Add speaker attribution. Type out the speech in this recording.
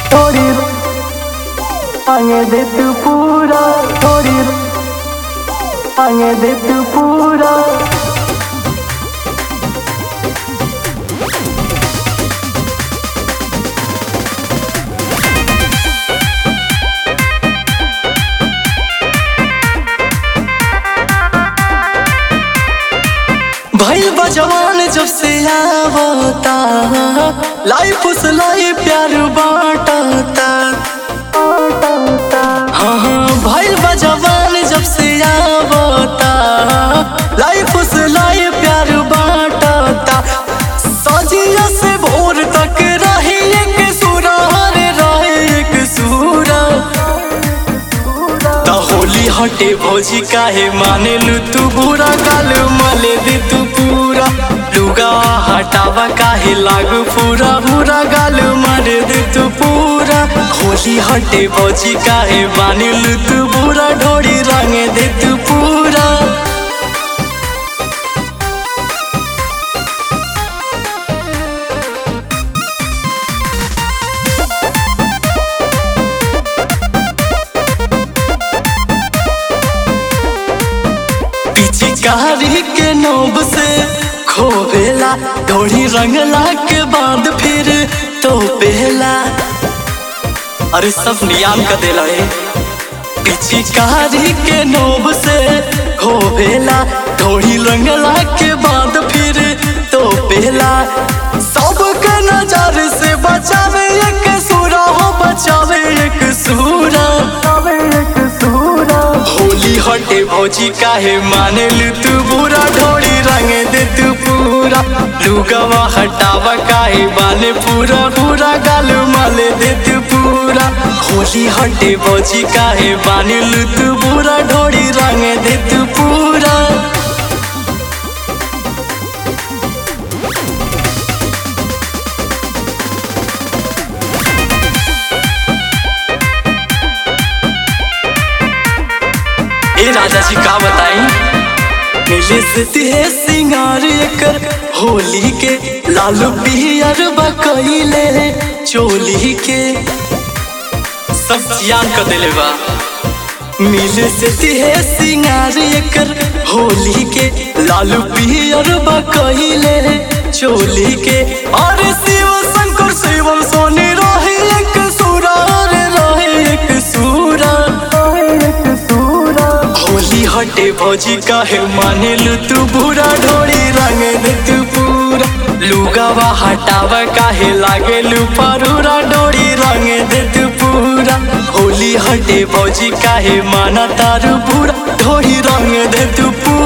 Speaker 1: थोड़ी आगे दे तू पूरा थोड़ी आगे दे तू पूरा
Speaker 2: भइल बा जवान जब से आवता लाइफ उस लाई प्यार बाटता हाँ हाँ भइल बा जवान जब से आवता लाइफ उस लाई प्यार बाटता सजिया से भोर तक रही एक सूरा रे रहे एक सूरा त होली हटे भौजी काहे माने लू तू बुरा गाल मले दे तू पूरा लुगा हटावा काहे लागू पूरा बुरा गाल मारे दे तू पूरा होली हटे भौजी काहे माने लू तू बुरा ढोड़ी रंगे दे तू पूरा पीछे कारी के नोब से खोवेला ढोड़ी रंगला के बाद फिर तो पहला अरे सब नियाम का देला है पीछे कारी के नोब से खोवेला ढोड़ी रंगला के बाद फिर तो पहला सबके नजर से बचावे एक सूरा हो बचावे एक सूरा
Speaker 1: तबे एक सूरा
Speaker 2: होली हटे भौजी काहे माने लू तू बुरा ढोड़ी रंग दे तू पूरा लुगवा हटावा काहे बाने पूरा पूरा गाल माले दे तू पूरा होली हटे भौजी काहे बाने लू तू बुरा ढोड़ी रंग दे तू पूरा ए राजा जी का बताई नीले से है सिंगार एकर होली के लालू पियर बकैले चोली के सब जियान कर देले बा मिले से है सिंगार एकर होली के लालू पियर बकैले चोली के और शिव शंकर शिवम सोनी रहे एक सूरा रे रहे एक सूरा
Speaker 1: तबे एक सूरा
Speaker 2: होली हटे भौजी काहे माने लू तू बुरा ढोड़ी रंग दे तू पूरा लुगावा हटावा काहे लागे लू परूरा डोरी रंग दे तू पूरा होली हटे भौजी काहे माना तारू पूरा ढोड़ी रंग दे तू पूरा